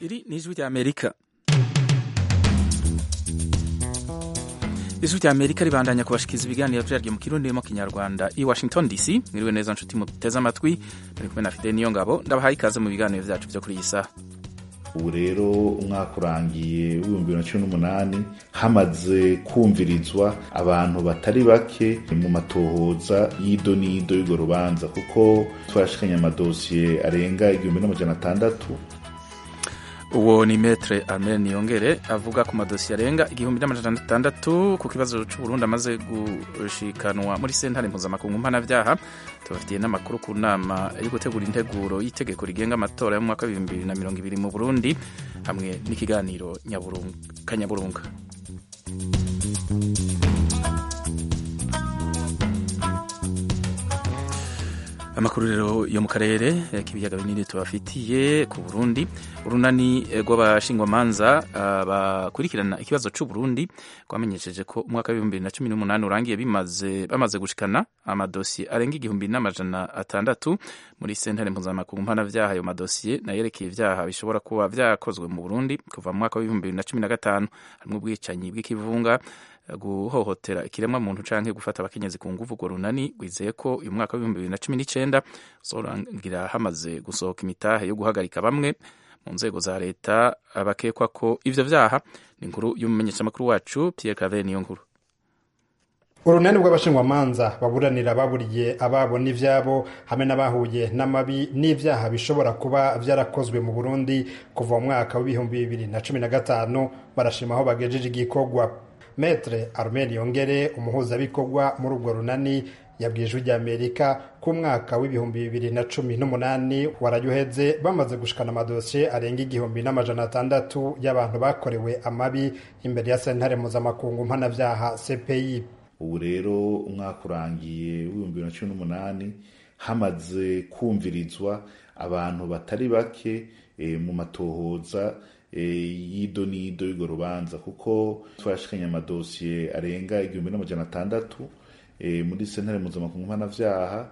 iri ni ijwi ry'amerika ijwi ry'amerika ribandanya kubashikiriza ibiganiro vyaryo mu kirundi no mu kinyarwanda i washington dc mwiriwe neza nshuti muteze amatwi muri kumwe na fide niyo ngabo ndabahaye ikaze mu biganiro vyacu vyo kuri iyi saha ubu rero umwaka urangiye w'ibihumbi bibiri na cumi n'umunani hamaze kumvirizwa abantu batari bake mu matohoza y'ido n'ido y'urwo rubanza kuko twarashikanye amadosiye arenga igihumbi n'amajana atandatu uwo ni metre armel niyongere avuga ku madosiye arenga igihumbi n'amajana atandatu ku kibazo c'uburundi amaze gushikanwa muri sentare mpuzamakungu mpanavyaha tubafitiye n'amakuru ku nama yo gutegura integuro y'itegeko rigenga amatora yo mu mwaka w'ibihumbi bibiri na mirongo ibiri mu burundi hamwe n'ikiganiro kanyaburunga amakuru rero yo mu karere k'ibiyaga binini tubafitiye ku burundi urunani rw'abashingwamanza bakurikirana ikibazo c'uburundi rwamenyesheje ko umwaka w'ibihumbi bibiri na cumi n'umunani urangiye bimaze bamaze gushikana amadosiye arenga igihumbi n'amajana atandatu muri sentare mpuzamakungu mpanavyaha ayo madosiye nayerekeye ivyaha bishobora kuba vyakozwe mu burundi kuva mu mwaka w'ibihumbi bibiri na cumi na gatanu harimwo ubwicanyi bw'ikivunga guhohotera ikiremwa muntu canke gufata abakenyezi ku nguvu urwo runani rwizeye ko uyu mwaka w'ibihumbi bibiri na cumi n'icenda uzorangira hamaze gusohoka imitahe yo guhagarika bamwe mu nzego za leta abakekwa ko ivyo vyaha ni inkuru y'umumenyeshamakuru wacu Pierre Claver niyo nkuru urunani rw'abashingwamanza baburanira baburiye ababo n'ivyabo hamwe n'abahuye n'amabi n'ivyaha bishobora kuba vyarakozwe mu burundi kuva mu mwaka w'ibihumbi bibiri na cumi na gatanu barashima aho bagejeje igikorwa metre armel yongere umuhuzabikorwa muri urwo runani yabwiye ijwi ry'amerika ko umwaka w'ibihumbi bibiri na cumi n'umunani warayuheze bamaze gushikana amadosiye arenga igihumbi n'amajana atandatu y'abantu bakorewe amabi imbere ya sentare mpuzamakungu mpanavyaha cpi ubu rero umwaka urangiye w'ibihumbi bibiri na cumi n'umunani hamaze kumvirizwa abantu batari bake e, mu matohoza y'ido n'ido y'urwo rubanza kuko twarashikanye amadosiye arenga igihumbi n'amajana atandatu muri sentare mpuzamakungu mpanavyaha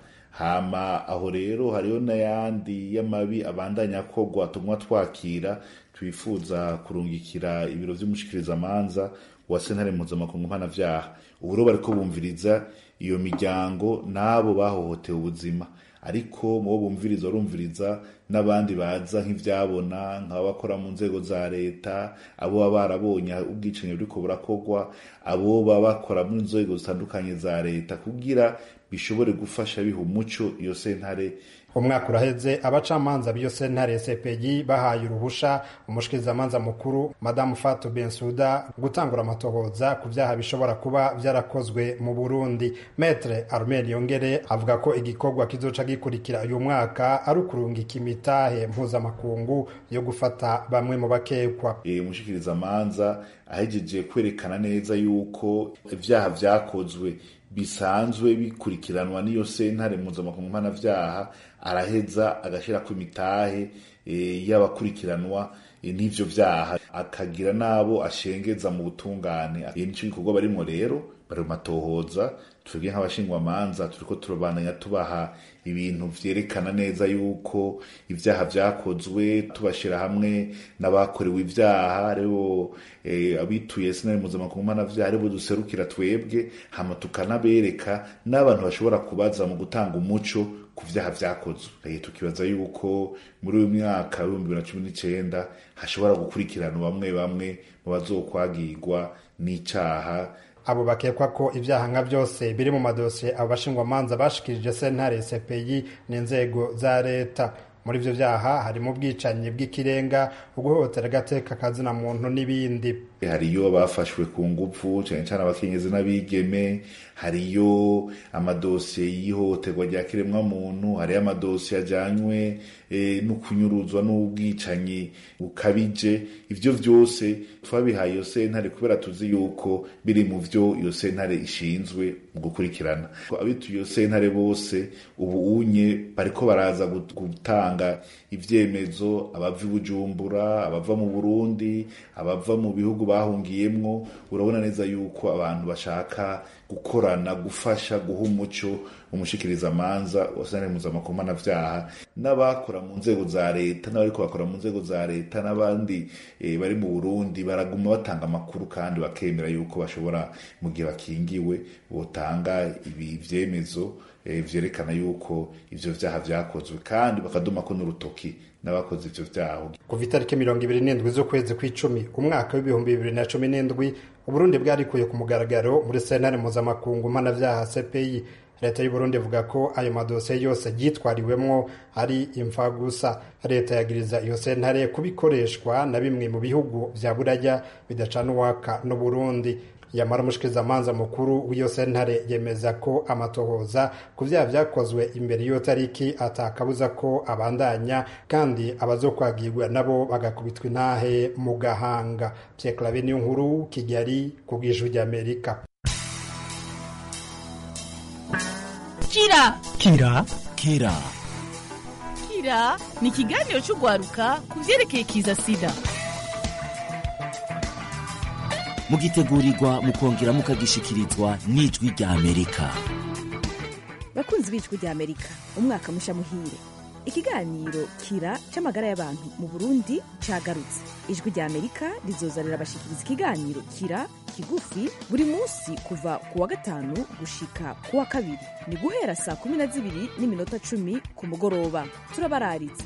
hama aho rero hariho n'ayandi y'amabi abandanya akorwa tumwa twakira twifuza kurungikira ibiro vy'umushikirizamanza wa sentare mpuzamakungu mpanavyaha ubu rero bariko bumviriza iyo miryango n'abo bahohotewe ubuzima ariko mu bo bumviriza barumviriza n'abandi baza nk'ivyabona nk'abakora mu nzego za leta abo baba barabonye ubwicanyi buriko burakorwa abo baba bakora mu nzego zitandukanye za leta kugira bishobore gufasha biha umuco iyo sentare umwaka uraheze abacamanza b'iyo sentare cpg bahaye uruhusha umushikirizamanza mukuru madamu fatu bensuda gutangura amatohoza ku vyaha bishobora kuba vyarakozwe mu burundi metre armel yongere avuga ko igikorwa kizoca gikurikira uyu mwaka ari ukurungika imitahe mpuzamakungu yo gufata bamwe mu bakekwa e, umushikirizamanza ahejeje kwerekana neza yuko ivyaha vyakozwe bisanzwe bikurikiranwa n'iyo sentare mpuzamakungu mpanavyaha araheza agashirako imitahe e, y'abakurikiranwa e, n'ivyo vyaha akagira n'abo ashengeza mu butungane e, nico gikorwa barimwo rero bari mu matohoza twebwe nk'abashingwamanza turiko turabandanya tubaha ibintu vyerekana neza yuko ivyaha vyakozwe tubashira hamwe n'abakorewe ivyaha aribo e, abituye sinari mpuzamakungu mpanavyaha aribo duserukira twebwe hama tukanabereka n'abantu bashobora kubaza mu gutanga umuco ku vyaha vyakozwe tukibaza yuko muri uyu mwaka w'ibihumbi bibiri na cumi n'icenda hashobora gukurikiranwa bamwe bamwe mu bazokwagirwa n'icaha abo bakekwa ko ivyaha nka vyose biri mu madosiye abo bashingwamanza bashikirije sentare cpi n'inzego za leta muri ivyo vyaha harimo ubwicanyi bw'ikirenga uguhohotera agateka kazina muntu n'ibindi hariyo abafashwe ku nguvu cane cane abakenyezi n'abigeme hariyo amadosiye y'ihohoterwa rya kiremwa muntu hariyo amadosiye ajanywe e, no kunyuruzwa n'ubwicanyi bukabije ivyo vyose twabihaye iyo sentare kubera tuzi yuko biri mu vyo iyo sentare ishinzwe mu gukurikirana abituye iyo sentare bose ubu unye bariko baraza gutanga ivyemezo abava i bujumbura abava mu burundi abava mu bihugu bahungiyemwo urabona neza yuko abantu bashaka gukorana gufasha guha umuco umushikiriza amanza wasane mpuzamakungu mpanavyaha n'abakora mu nzego za leta n'abariko bakora mu nzego za leta n'abandi e, bari mu burundi baraguma batanga amakuru kandi bakemera yuko bashobora mu gihe bakingiwe botanga ibi vyemezo e, vyerekana yuko ivyo vyaha vyakozwe kandi bakadumako n'urutoki n'abakoze ivyo vyaha kuva itariki mirongo ibiri n'indwi z'ukwezi kw'icumi umwaka w'ibihumbi bibiri na cumi n'indwi uburundi bwarikuye ku mugaragaro muri sentare mpuzamakungu mpanavyaha cpi leta y'uburundi ivuga ko ayo madosiye yose yitwariwemwo ari imfagusa leta yagiriza iyo sentare kubikoreshwa na bimwe mu bihugu vya buraya bidacana uwaka n'uburundi yamara umushikirizamanza mukuru w'iyo sentare yemeza ko amatohoza ku vyaha vyakozwe imbere y'iyo tariki atakabuza ko abandanya kandi abazokwagirwa nabo bagakubitwa intahe mu gahanga Pierre Claver niyo nkuru Kigali ku bw'ijwi ry'Amerika kira kira kira kira ni ikiganiro cy'urwaruka ku byerekeye kiza sida mugitegurirwa mukongera mukagishikirizwa n'ijwi rya amerika bakunzi b'ijwi rya amerika umwaka musha muhire ikiganiro kira c'amagara y'abantu mu burundi cagarutse ijwi rya amerika rizozanira abashikiriza ikiganiro kira kigufi buri munsi kuva ku wa gatanu gushika ku wa kabiri ni guhera saa kumi na zibiri n'iminota cumi ku mugoroba turabararitse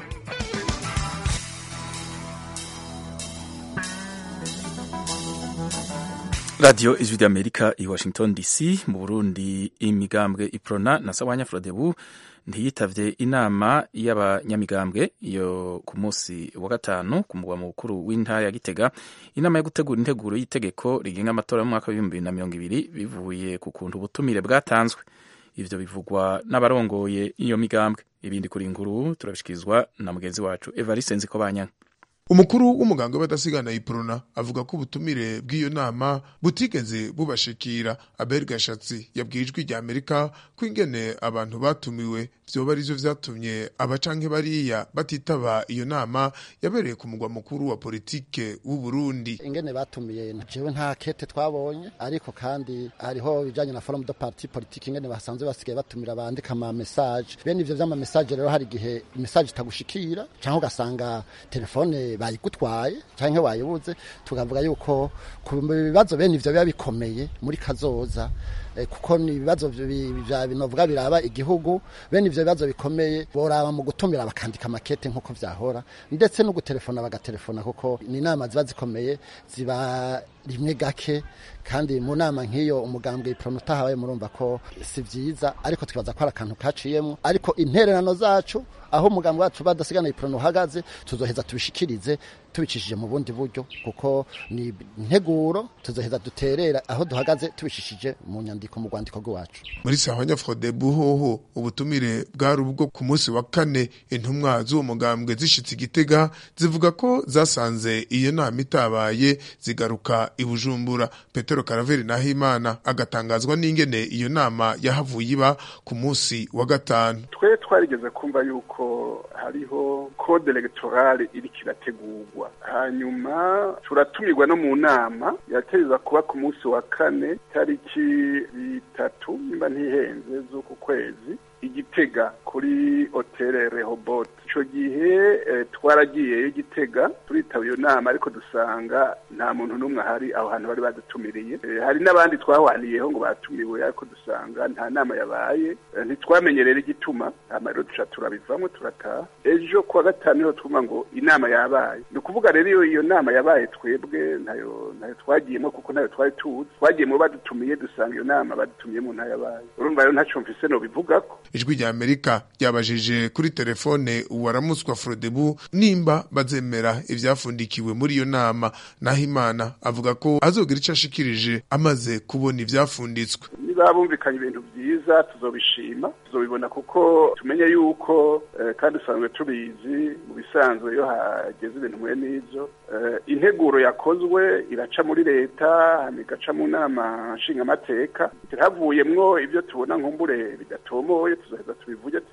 radiyo ijwi ry'amerika i washington dc mu burundi imigambwe iprona na sawanya frodebu ntiyitavye inama y'abanyamigambwe yo ku munsi wa gatanu ku mugwa mukuru w'intara ya gitega inama yo gutegura integuro y'itegeko rigenga amatora y'umwaka w'ibihumbi bibiri na mirongo ibiri bivuye ku kuntu ubutumire bwatanzwe ivyo bivugwa n'abarongoye iyo migambwe ibindi kuri inkuru turabishikirizwa na mugenzi wacu evariste nzikobanyanga umukuru w'umuganga w'abadasigana iprona avuga ko ubutumire bw'iyo nama butigeze bubashikira abel gashatsi yabwiye ijwi rya amerika ko ingene abantu batumiwe vyoba arivyo vyatumye abacanke bariya batitaba iyo nama yabereye ku mugwa mukuru wa politike w'u Burundi ingene batumiye jewe nta kete twabonye ariko kandi hariho bijanye na forum de parti politique ingene basanzwe basigaye batumira bandika ama message bene ivyo vy'ama message rero hari igihe message itagushikira canke ugasanga telefone bayigutwaye canke wayibuze tukavuga yuko ku bibazo bene ivyo biba bikomeye muri kazoza kuko ni ibibazo binovuga biraba igihugu bene ivyo bibazo bikomeye boraba mu gutumira bakandika makete nk'uko vyahora ndetse no gutelefona bagatelefona kuko ni inama ziba zikomeye ziba rimwe gake kandi mu nama nk'iyo umugambwe iprono utahabaye murumva ko si vyiza ariko twibaza ko ari akantu kaciyemwo ariko intererano zacu aho umugambwe wacu badasigana iprono uhagaze tuzoheza tubishikirize tubicishije mu bundi buryo kuko ni integuro tuzoheza duterera aho duhagaze tubishishije mu nyandiko mu rwandiko rwacu muri sahanya frodebu hoho ubutumire bwari ubwo ku munsi wa kane intumwa z'uwo mugambwe zishitse igitega zivuga ko zasanze iyo nama itabaye zigaruka i bujumbura petero karaveri nahimana agatangazwa n'ingene iyo nama yahavuye iba ku munsi wa gatanu twe twarigeze kumva yuko hariho code electorale iriko irategurwa hanyuma turatumirwa no mu nama yategeza kuba ku munsi wa kane tariki bitatu nimba ntihenze z'uku kwezi igitega kuri hotel Rehoboth ico gihe eh, twaragiyeyo igitega turitaba iyo nama ariko dusanga nta muntu n'umwe ahari aho hantu bari badutumiriye eh, hari n'abandi twahwaniyeho ngo batumiwe ariko dusanga nta nama yabaye eh, ntitwamenye rero igituma hama rero duca turabivamwo turataha ejo kuwa gatanu niho twumva ngo inama yabaye ni ukuvuga rero iyo iyo nama yabaye twebwe ntayo ntayo twagiyemo kuko ntayo twari tuzi twagiyemo badutumiye dusanga iyo nama badutumiyemo ntayo yabaye urumva rero ntaco mfise nobivugako ijwi rya amerika ryabajije kuri telefone uwaramuswa frodebu nimba bazemera ivyafundikiwe muri iyo nama naho imana avuga ko azogira ico ashikirije amaze kubona ivyafunditswe niba bumvikanye ibintu byiza tuzobishima tuzobibona kuko tumenye yuko eh, kandi usanzwe tubizi mu bisanzwe iyo hageze ibintu mwe n'ivyo eh, integuro yakozwe iraca muri leta hama igaca mu nama nshingamateka havuyemwo ivyo tubona nkumbure bidatomoye tuzoheza tubivuge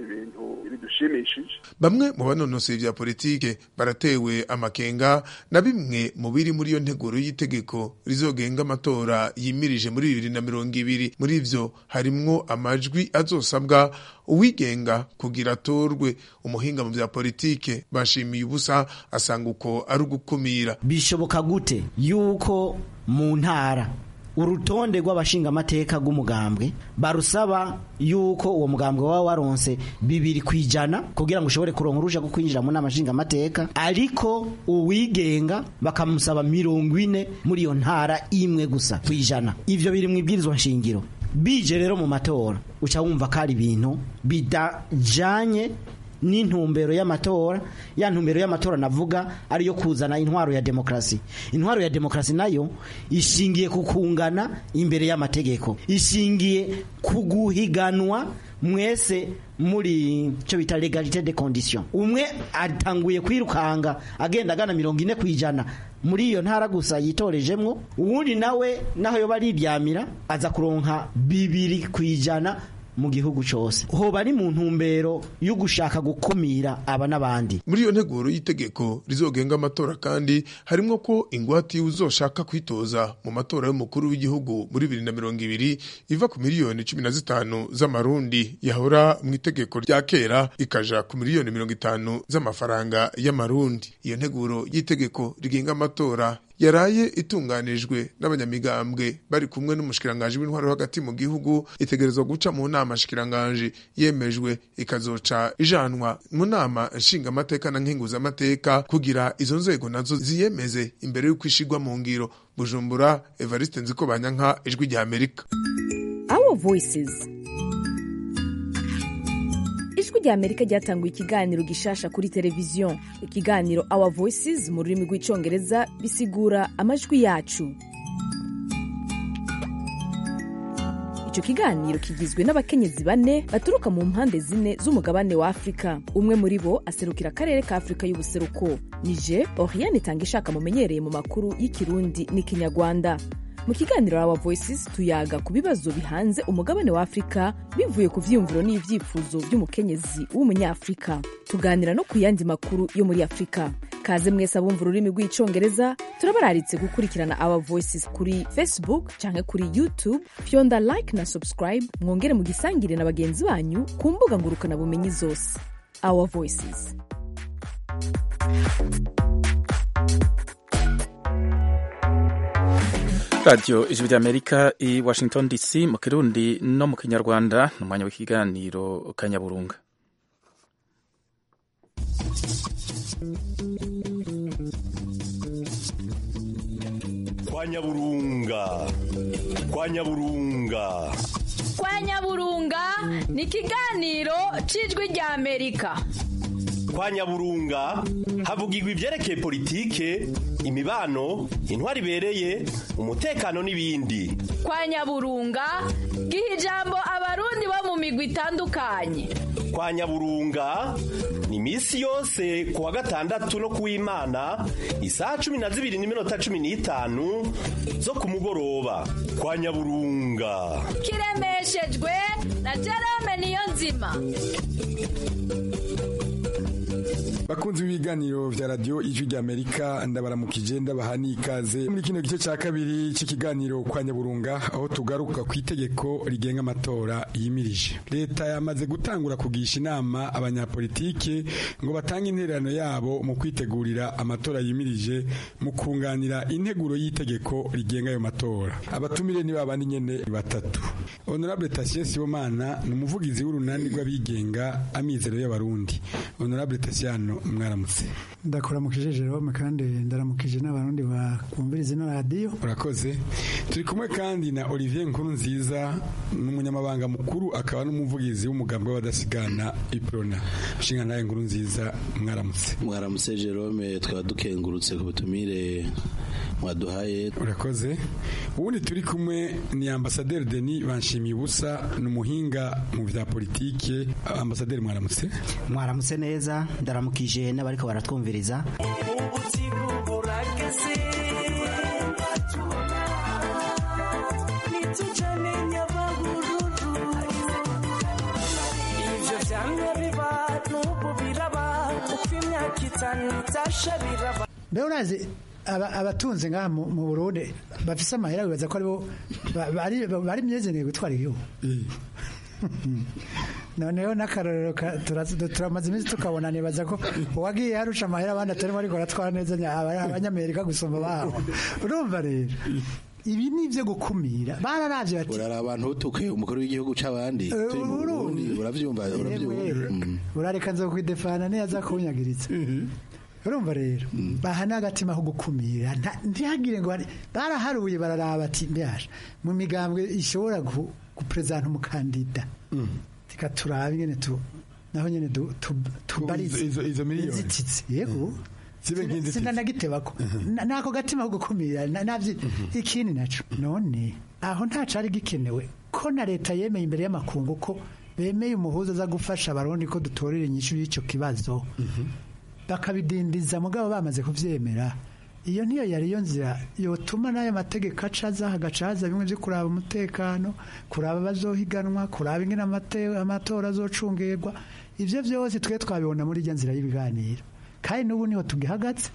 ibintu bidushimishije bamwe mu banonosoye vya politike baratewe amakenga na bimwe mu biri muri iyo nteguro y'itegeko rizogenga amatora yimirije muri bibiri na mirongo ibiri muri ivyo harimwo amajwi azosabwa uwigenga kugira atorwe umuhinga mu vya politike bashimiye ubusa asanga uko ari ugukumira bishoboka gute yuko mu ntara urutonde rw'abashingamateka rw'umugambwe barusaba yuko uwo mugambwe waba waronse bibiri ku ijana kugira ngo ushobore kuronka uruja rwo kwinjira mu nama nshingamateka ariko uwigenga bakamusaba mirongo ine muri iyo ntara imwe gusa ku ijana ivyo biri mu ibwirizwa nshingiro bije rero mu matora uca wumva ko ari ibintu bidajanye n'intumbero y'amatora ya ntumbero y'amatora navuga ariyo kuzana intwaro ya demokrasi intwaro ya demokrasi nayo ishingiye ku kungana imbere y'amategeko ishingiye ku guhiganwa mwese muri cyo bita legalite de condition umwe atanguye kwirukanga agenda agana mirongo ine ku ijana muri iyo ntara gusa yitorejemwo uwundi nawe naho yoba ariryamira aza kuronka bibiri ku ijana mu gihugu cyose hoba ari mu ntumbero yo gushaka gukumira aba n'abandi muri iyo nteguro y'itegeko rizogenga amatora kandi harimo ko ingwate uzoshaka kwitoza mu matora y'umukuru w'igihugu muri bibiri na mirongo ibiri iva ku miliyoni cumi na zitanu z'amarundi yahora mu itegeko rya kera ikaja ku miliyoni mirongo itanu z'amafaranga y'amarundi iyo nteguro y'itegeko rigenga amatora yaraye itunganijwe n'abanyamigambwe bari kumwe n'umushikiranganji w'intwaro hagati mu gihugu itegerezwa guca mu nama shikiranganji yemejwe ikazoca ijanwa mu nama nshingamateka na nkenguzamateka kugira izo nzego nazo ziyemeze imbere y'uko ishigwa mu ngiro bujumbura evariste nziko banyanka ijwi rya amerika our voices ijwi rya amerika ryatanguye ikiganiro gishasha kuri televiziyo ikiganiro our voices mu rurimi rw'icyongereza bisigura amajwi yacu icyo kiganiro kigizwe n'abakenyezi bane baturuka mu mpande zine z'umugabane wa afurika umwe muri bo aserukira akarere ka afurika y'ubuseruko nije oriane itanga ishaka mumenyereye mu makuru y'ikirundi n'ikinyarwanda mu kiganiro our voices tuyaga ku bibazo bihanze umugabane wa afurika bivuye ku vyiyumviro n'ivyifuzo vy'umukenyezi w'umunyafurika tuganira no ku yandi makuru yo muri afurika kaze mwese abumva ururimi rw'icongereza turabararitse gukurikirana our voices kuri facebook canke kuri youtube fyonda like na subscribe mwongere mugisangire na bagenzi banyu ku mbuga ngurukanabumenyi zose our voices radiyo ijwi ry'amerika i washington dc mu kirundi no mu kinyarwanda ni umwanya w'ikiganiro kanyaburunga kwa nyaburunga kwa nyaburunga kwa nyaburunga ni ikiganiro cy'ijwi rya amerika kwa nyaburunga havugirwa ibyerekeye politike imibano intwari ibereye umutekano n'ibindi kwa nyaburunga giha ijambo abarundi bo mu migwi itandukanye kwa nyaburunga ni iminsi yose ku wa gatandatu no ku w'imana isaha cumi na zibiri n'iminota cumi n'itanu zo ku mugoroba kwa nyaburunga kiremeshejwe na jerome niyo nzima bakunzi b'ibiganiro vya radio ijwi rya amerika ndabaramukije ndabaha n'ikaze muri kino gice ca kabiri c'ikiganiro kwa nyaburunga aho tugaruka ku itegeko rigenga amatora yimirije leta yamaze gutangura kugisha inama abanyapolitike ngo batange intererano yabo mu kwitegurira amatora yimirije mu kunganira integuro y'itegeko rigenga ayo matora abatumire ni babandi nyene batatu honorable Tatien Sibomana ni umuvugizi w'urunani rw'abigenga amizero y'abarundi honorable Tatiano mwaramutse ndakuramukije Jerome kandi ndaramukije n'abarundi bakumviriza ino radiyo urakoze turi kumwe kandi na Olivier Nkuru nziza n'umunyamabanga mukuru akaba n'umuvugizi w'umugambi w'abadasigana iprona nshinga nawe nkuru nziza mwaramutse mwaramutse Jerome twaba dukengurutse ku butumire mwaduhaye urakoze ubundi turi kumwe ni ambasaderi Denis banshimiye ubusa ni umuhinga mu vya politike ambasaderi mwaramutse mwaramutse neza ndaramukije n'abariko baratwumviriza ivyo vyanga byatasha biraba mbe urazi aba- abatunze ngaha mu mu burundi bafise amahera bibaza ko aribo ba- bari bari myezeneye gutwara igihugu noneho n'akarorero ka- tura- turamaze iminsi tukabona nibaza ko uwagiye yarusha amahera abandi atarimo ariko aratwara neza nya- aba- abanyamerika gusumba babo urumva rero ibi ni ibyo gukumira bararavye bati urara abantu utuke umukuru w'igihugu c'abandi Eh, turi mu uru- Burundi uravyumva uravyumva Yewe, Mm. urareka nzokwidefana neza kunyagiritsa urumva rero baha n'agatima ko gukumira nta- ntihagire ngo hari- baraharuye bararaba ati mbyaje mu migambwe ishobora gu- guperezanta umukandida reka turabe ingene tu naho nyene du- tu- tubarize izo- izo miliyoni. inzitizi yego Zibe nk'inzitizi. sindanagitebako Na- nako gatima ko gukumira na- navyo ikindi naco none aho nta cari gikenewe ko na leta yemeye imbere y'amakungu ko bemeye umuhuza aza gufasha abarundi ko dutorera inyishu y'icyo kibazo bakabidindiza mugabo bamaze kuvyemera iyo niyo yari yo nzira yotuma n'ayo mategeko acaza hagaca haza bimwe byo kuraba umutekano kuraba abazohiganwa kuraba ingene amate- amatora azocungerwa ivyo vyose twe twabibona muri irya nzira y'ibiganiro kandi n'ubu niho tugihagaze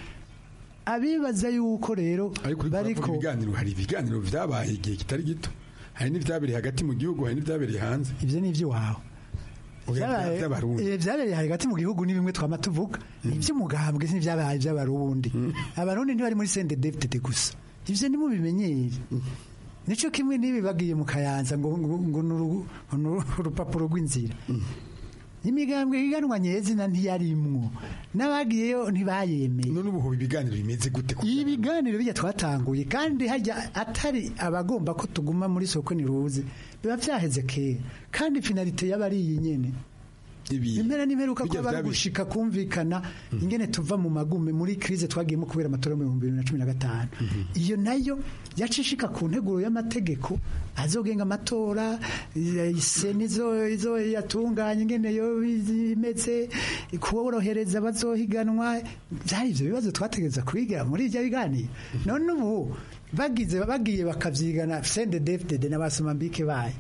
abibaza yuko rero bariko ibiganiro hari ibiganiro vyabaye igihe kitari gito hari n'ivyabereye hagati mu gihugu hari n'ivyabereye hanze ivyo ni ivy'iwawe Oya, Vyabaye- vy'abarundi. eh, vyabereye hagati mu gihugu ni bimwe twama tuvuga ivy'umugambwe n'ivyabaye ivy'abarundi abarundi ntibari muri sende david gusa ivyo nimubimenyere nico kimwe n'ibi bagiye mu kayanza ngo ngo- ngo ni urugu- ni urupapuro rw'inzira imigambwe iganwa nyezina ntiyarimwo n'abagiyeyo ntibayemeye none ubu ibiganiro bimeze gute ibiganiro bijya twatanguye kandi hajya atari abagomba ko tuguma muri soko niruze biba vyaheze kera kandi finalite yaba ari iyi nyene impera n'imperuka ko Bijya bari vyabi- gushika kumvikana ingene tuva mu magume muri krize twagiyemo kubera amatora yo mu bihumbi bibiri na cumi na gatanu iyo nayo yacishika ku nteguro y'amategeko azogenga amatora iseni izo izo yatunganya ingene yo imeze kuborohereza abazohiganwa byari ivyo bibazo twategereza kwiga muri ivyo biganiro none ubu bagize bagiye bakavyigana sende david n'abasomambike bayo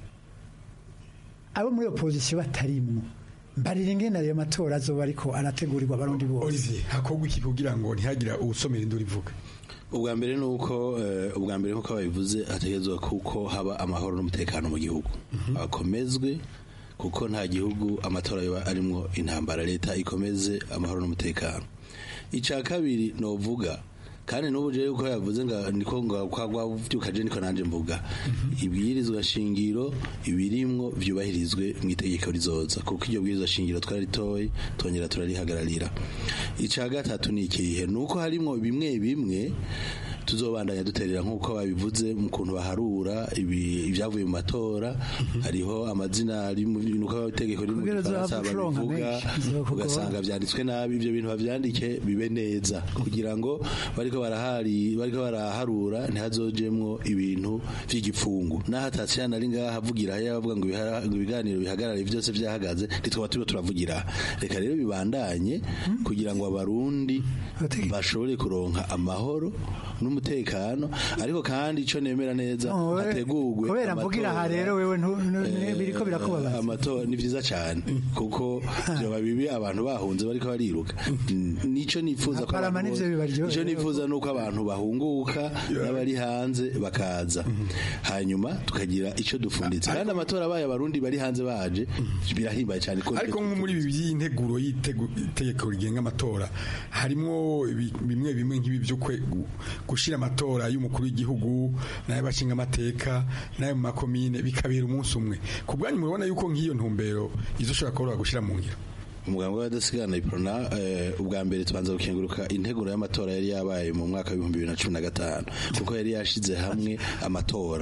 abo muri opposition batarimwo mbarira ingene ayo matora azoba ariko arategurirwa abarundi bose Olivier hakorwa iki kugira ngo ntihagira uwusomera induru ivuga ubwa mbere ni uko eh, ubwa mbere nk'uko babivuze hategerezwa kuko haba amahoro n'umutekano mu gihugu akomezwe kuko nta gihugu amatora yoba arimwo intambara leta ikomeze amahoro n'umutekano icya kabiri novuga kandi n'ubu jewe uko yavuze nga niko nga kwagwa vyukaje niko nanje mvuga ibwirizwa shingiro ibirimwo vyubahirizwe mu itegeko rizoza kuko iryo bwirizwa shingiro twararitoye twongera turarihagararira ica gatatu ni ikihe nuko harimwo bimwe bimwe tuzobandanya duterera nk'uko babivuze mu kuntu baharura ibi- ibyavuye mu matora hariho amazina ari mu nuko itegeko riri mu Kugira gifaransa uzohava ucuronka babivuga menshi, bizokugora. ugasanga byanditswe nabi ibyo bintu bavyandike bibe neza kugira ngo bariko barahari bariko baraharura ntihazojemwo ibintu vy'igipfungu naho atatsiyana ari ngaha avugira haya bavuga ngo ibihara- ngo ibiganiro bihagarare byose vyahagaze ntitwaba turiko turavugira aha. reka rero bibandanye kugira ngo abarundi bashobore kuronka amahoro n'umutekano ariko kandi ico nemera neza Oh, we- hategurwe kubera mvugira aha rero wewe ntu- ntu- Eh, biriko birakubabaza amatora ni vyiza cyane kuko vyoba bibi abantu bahunze bariko bariruka nico nifuza ko Aparama abantu nivyo bose- bibaryohera. ico nifuza nuko abantu bahunguka n'abari hanze bakaza hanyuma tukagira ico dufunditse kandi amatora abaye abarundi bari hanze baje birahimbaye cyane ko ariko nko muri ibi by'integuro y'itegeko rigenga amatora harimo ibi- bimwe bimwe nk'ibi byo kwe- gu- gushira amatora y'umukuru w'igihugu n'ay'abashinga amateka n'ayo mu makomine bikabera umunsi umwe ku bwanyu murabona yuko nk'iyo ntumbero izoshobora koroha gushira mu ngiro umuganga w'abadasigana iprona eh, ubwa mbere tubanza gukenguruka integuro y'amatora yari yabaye mu mwaka w'ibihumbi bibiri na cumi na gatanu kuko yari yashize hamwe amatora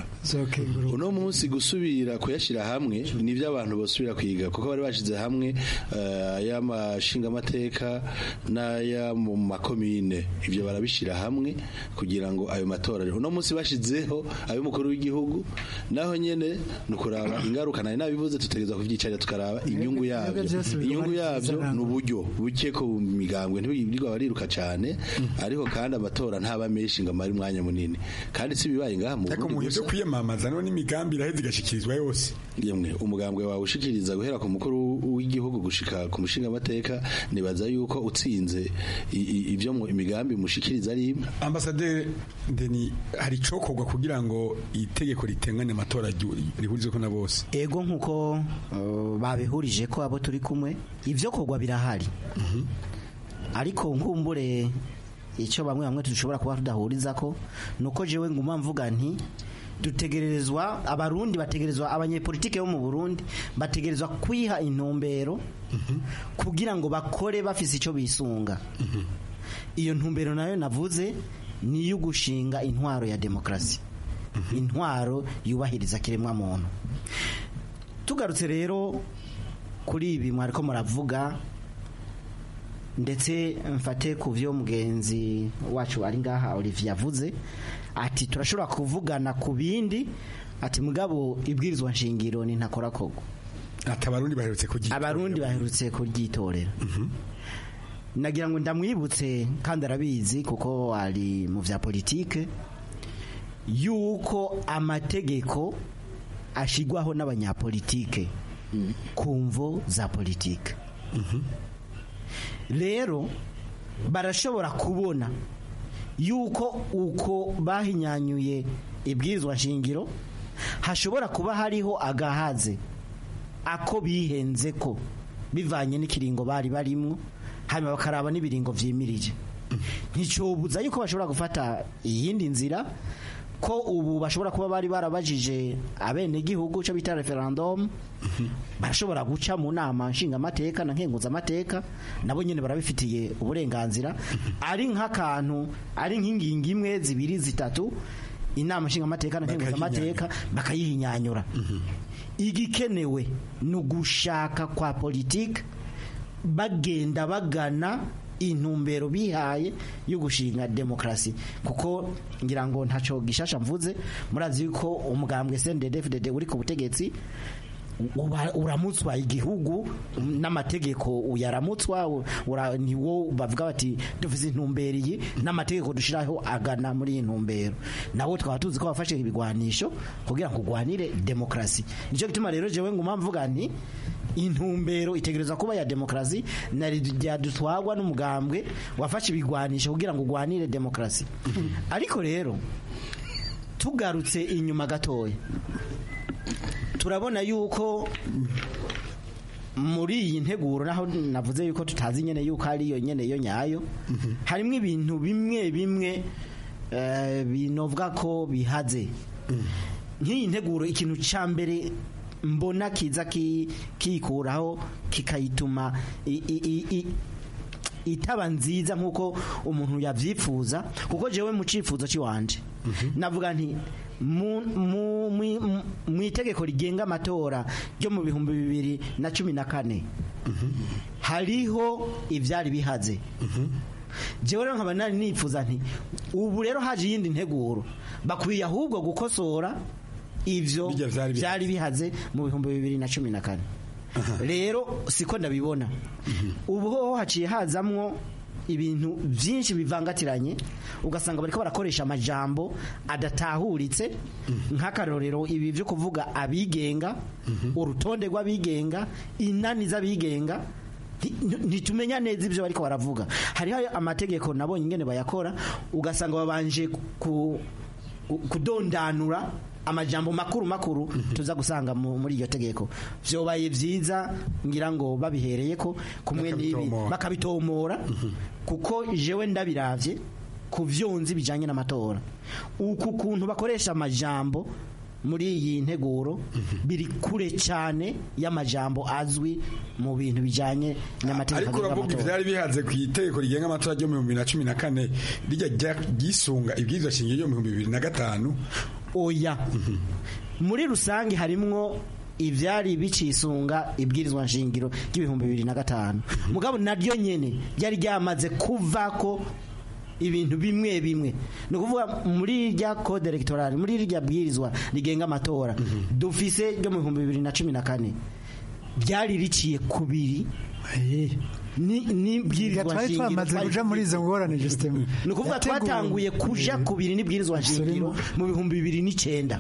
uno munsi gusubira kuyashyira hamwe nibyo abantu basubira kwiga kuko bari bashize hamwe eh, ay'amashingamateka n'aya mu makomine ibyo barabishyira hamwe kugira ngo ayo matora uno munsi bashizeho ay'umukuru w'igihugu naho nyene ni ukuraba ingaruka nari nabivuze tutegereza kuvyicarira tukaraba inyungu yabyo byose biguma inyungu ari yabyo yavyo ni uburyo buke ko migambwe ntibirwa bariruka cane ariko kandi amatora ntaba menshi ngo amare umwanya munini kandi si bibaye ngaha mu ariko mu Burundi byo gusa kwiyamamaza no n'imigambi iraheze igashikirizwa yose yemwe umugambwe wawe ushikiriza guhera ku mukuru w'igihugu gushika ku mushinga amateka nibaza yuko utsinze i- i- ivyo mu imigambi mushikiriza ari imwe ambasaderi Deni hari icokorwa kugira ngo itegeko ritengane amatora ryu- rihurizeko na bose ego nkuko uh, babihurije ko abo turi kumwe ivyo kogwa birahari ariko nkumbure icyo bamwe bamwe dushobora kuba tudahuriza ko nuko jewe nguma mvuga nti dutegerezwa abarundi bategerezwa abanyepolitike bo mu Burundi bategerezwa kwiha intumbero kugira ngo bakore bafise icyo bisunga iyo ntumbero nayo navuze ni iyo gushinga intwaro ya demokarasi intwaro yubahiriza kiremwa muntu tugarutse rero kuri ibi mwariko muravuga ndetse mfate ku byo mugenzi wacu ari ngaha Olivier yavuze ati turashobora kuvugana ku bindi ati mugabo ibwirizwa nshingiro ni ntakora koko ati abarundi baherutse kuryitorera abarundi baherutse kuryitorera nagira ngo ndamwibutse kandi arabizi kuko ari mu bya politike yuko amategeko ashigwaho n'abanyapolitike ku mvo za politike rero barashobora kubona yuko uko bahinyanyuye ibwirizwa nshingiro hashobora kuba hariho agahaze ako bihenze ko bivanye n'ikiringo bari barimwo hanyuma bakaraba n'ibiringo vyimirije nticobuza yuko bashobora gufata iyindi nzira ko ubu bashobora kuba bari barabajije abenegihugu cyo bita referendum barashobora guca mu nama nshingamateka na nkenguzamateka nabo nyine barabifitiye uburenganzira ari nk'akantu ari nk'ingingo imwe zibiri zitatu inama nshingamateka na nkenguzamateka bakayihinyanyura igikenewe ni ugushaka kwa politiki bagenda bagana intumbero bihaye yo gushinga demokarasi kuko ngira ngo ntaco gishasha mvuze murazi yuko umugambwe CNDD-FDD uri ku butegetsi uba- uramutswa igihugu n'amategeko uyaramutswa ura- niwo bavuga bati dufise intumbero iyi n'amategeko dushiraho agana muri iyi ntumbero nawo twaba tuzi ko bafashe ibigwanisho kugira ngo ugwanire demokarasi nico gituma rero jewe nguma mvuga nti intumbero itegereza kuba ya demokarasi na ryadutwagwa n'umugambwe wafashe ibigwanisho kugira ngo ugwanire demokarasi ariko rero tugarutse inyuma gatoya turabona yuko muri iyi nteguro naho navuze yuko tutazi nyene yuko ari yo nyene yo nyayo harimo ibintu bimwe bimwe eh, binovuga ko bihaze nk'iyi nteguro ikintu ca mbere mbona kiza ki- kikuraho kikayituma i- i- i- i- itaba nziza nk'uko umuntu yavyifuza kuko jewe mu cifuzo ciwanje navuga nti mu- mu- mu- mu- mu itegeko rigenga amatora ryo mu bihumbi bibiri na cumi na kane hariho ivyari bihaze jewe rero nkaba nari nifuza nti ubu rero haje iyindi nteguro bakwiye ahubwo gukosora ivyo vyari bihaze mu bihumbi bibiri na cumi na kane rero siko ndabibona ubu ho haciye hazamwo ibintu byinshi bivangatiranye ugasanga bariko barakoresha amajambo adatahuritse nk'akarorero ibi byo kuvuga abigenga urutonde rw'abigenga inani z'abigenga nti- ntitumenya neza ibyo bariko baravuga hariho amategeko nabonye ingene bayakora ugasanga babanje ku ku- kudondanura amajambo makuru makuru tuza gusanga mu- muri iryo tegeko vyobaye vyiza ngira ngo babihereye ko kumwe n'ibi Bakabitomora. bakabitomora kuko jewe ndabiravye ku vyonzi bijanye n'amatora uku kuntu bakoresha amajambo muri iyi nteguro biri kure cyane y'amajambo azwi mu bintu bijanye n'amategeko ariko agenga uravuga amatora. ivyari bihaze ku itegeko rigenga amatora ryo mu bihumbi bibiri na cumi na kane rijya rya- ryisunga ibwirizwa shingiro ryo mu bihumbi bibiri na gatanu oya muri rusange harimwo ivyari bicisunga ibwirizwa nshingiro ry'ibihumbi bibiri na gatanu mugabo naryo nyene ryari ryamaze kuvako ibintu bimwe bimwe ni ukuvuga muri rya code electoral muri rya bwirizwa rigenga amatora dufise ryo mu bihumbi bibiri na cumi na kane ryari riciye kubiri ni n'ibwirizwa twari twamaze kuja muri izo ngorane justement ni ukuvuga twatanguye kuja kubiri n'ibwirizwa nshingiro mu bihumbi bibiri n'icenda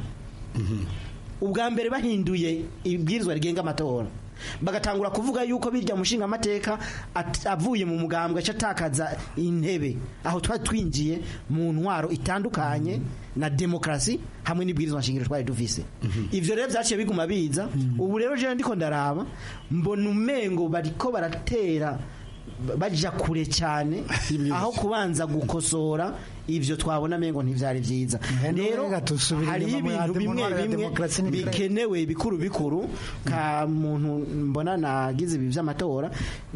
ubwa mbere bahinduye ibwirizwa rigenga amatora bagatangura kuvuga yuko birya mushinga amateka avuye mu mugambwe aca atakaza intebe aho twari twinjiye mu ntwaro itandukanye na demokarasi hamwe n'ibwirizwa nshingiro twari dufise ivyo rero vyaciye biguma biza ubu rero jewe ndiko ndaraba mbona umengo bariko baratera baja kure cyane aho kubanza gukosora ivyo twabona mengo ntivyari vyiza rero hari ibintu bimwe bimwe bikenewe bikuru bikuru ka muntu mbona nagize ibi vy'amatora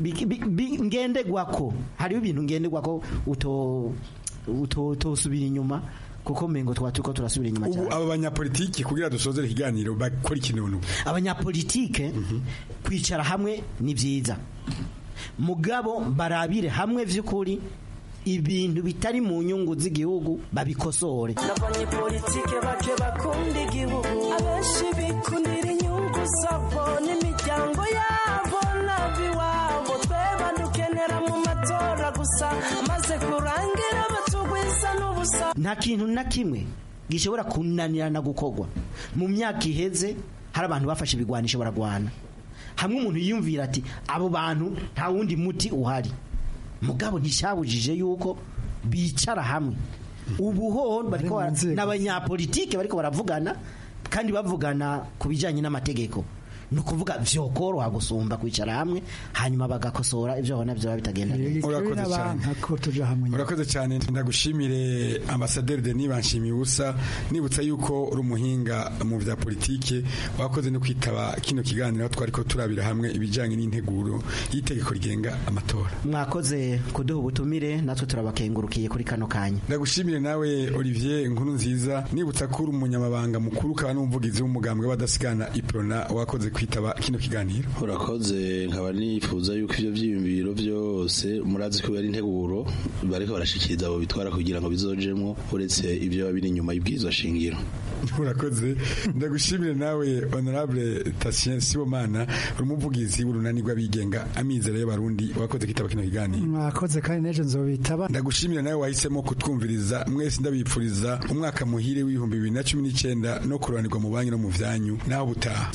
ngendegwako hariho ibintu ngendegwako uto utosubira inyuma kuko mengo twa turiko turasubira inyuma cyane ubu aba banyapolitiki kugira dusozere ikiganiro bakora ikintu abanyapolitike kwicara hamwe ni vyiza mugabo barabire hamwe vy'ukuri ibintu bitari mu nyungu z'igihugu babikosore abanyepolitike bake bakunda igihugu abenshi bikundira inyungu zabo n'imiryango yabo n'abiwabo tweba dukenera mu matora gusa maze kurangira batugwiza n'ubusa nta kintu na kimwe gishobora kunanirana gukorwa mu myaka iheze hari abantu bafashe ibigwanisho baragwana hamwe umuntu yiyumvira ati abo bantu nta wundi muti uhari mugabo nticyabujije yuko bicara hamwe ubu ho n'abanyapolitike bariko baravugana kandi bavugana ku bijyanye n'amategeko ni ukuvuga vyokoroha gusumba kwicara hamwe hanyuma bagakosora ibyo babona byaba bitagenda urakoze cyane urakoze cyane ndagushimire ambasaderi Denis Banshimiye ubusa nibutsa yuko uri umuhinga mu vya politike wakoze no kwitaba kino kiganiro aho twari ko turabira hamwe ibijyanye n'integuro y'itegeko rigenga amatora mwakoze kuduha ubutumire natwe turabakengurukiye kuri kano kanya ndagushimire nawe Olivier inkuru nziza nibutsa ko uri umunyamabanga mukuru ukaba n'umuvugizi w'umugambwe w'abadasigana iprona wakoze kwitaba kino kiganiro urakoze nkaba nifuza yuko ivyo vyiyumviro vyose murazi ko yari integuro bariko barashikiriza abo bitwara kugira ngo bizojemwo uretse ivyo babiri inyuma y'ibwirizwa shingiro urakoze ndagushimire nawe honorable Tatien Sibomana uri umuvugizi w'urunani rw'abigenga amizero y'abarundi wakoze kwitaba kino kiganiro mwakoze kandi nejo nzobitaba ndagushimire nawe wahisemo kutwumviriza mwese ndabipfuriza umwaka muhire w'ibihumbi bibiri na cumi n'icyenda no kurobanirwa mu banki no mu vyanyu naho butaha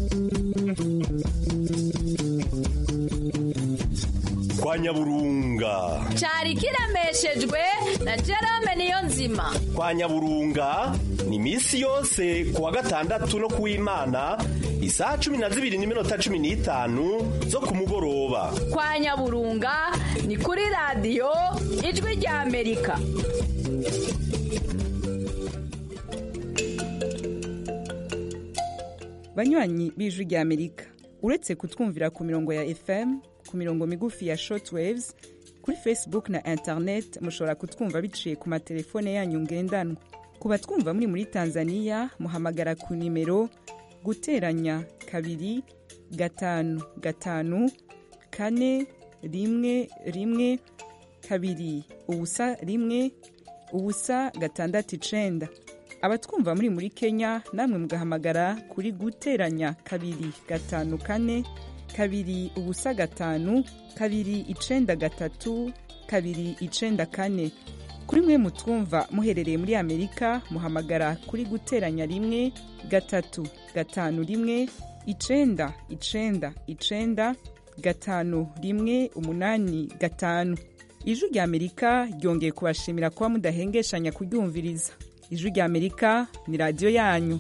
kwa nyaburunga cyari kiremeshejwe na Jerome niyo nzima kwa nyaburunga ni misi yose kuwa gatandatu no kuw'imana isaha cumi na zibiri n'iminota cumi n'itanu zo ku mugoroba kwa nyaburunga ni kuri radiyo ijwi rya amerika banywanyi b'ijwi rya amerika uretse kutwumvira ku mirongo ya fm ku mirongo migufi ya shortwaves kuri facebook na internet mushobora kutwumva biciye ku matelefone yanyu ngendanwa ku batwumva muri muri tanzania muhamagara ku nimero guteranya kabiri gatanu gatanu kane rimwe rimwe kabiri ubusa rimwe ubusa gatandatu icenda abatwumva muri muri kenya namwe mugahamagara kuri guteranya kabiri gatanu kane kabiri ubusa gatanu kabiri icenda gatatu kabiri icenda kane kuri mwe mutwumva muherereye muri amerika muhamagara kuri guteranya rimwe gatatu gatanu rimwe icenda icenda icenda gatanu rimwe umunani gatanu ijwi rya amerika ryongeye kubashimira kuba mudahengeshanya kuryumviriza ijwi rya amerika ni radiyo yanyu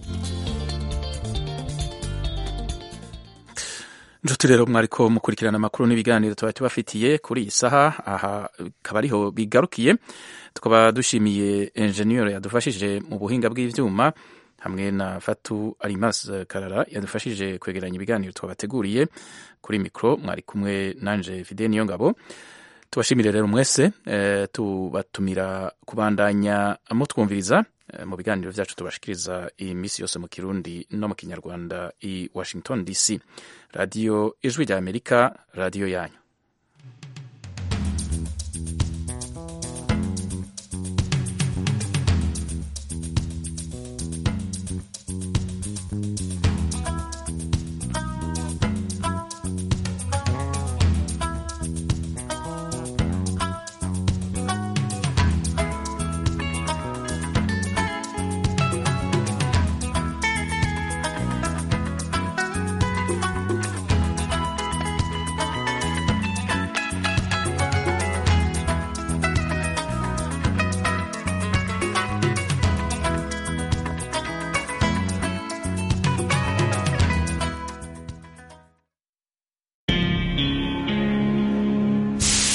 nshuti rero mwariko mukurikirana amakuru n'ibiganiro tuba tubafitiye kuri iyi saha aha akaba ariho bigarukiye tukaba dushimiye enjeniyeri yadufashije mu buhinga bw'ivyuma hamwe na fatu arimas karara yadufashije kwegeranya ibiganiro twabateguriye kuri mikoro mwari kumwe nanje fide niyo ngabo tubashimire rero mwese e, tubatumira kubandanya mutwumviriza e, mu biganiro vyacu tubashikiriza iyi misi yose mu kirundi no mu kinyarwanda i washington dc radiyo ijwi rya amerika radiyo yanyu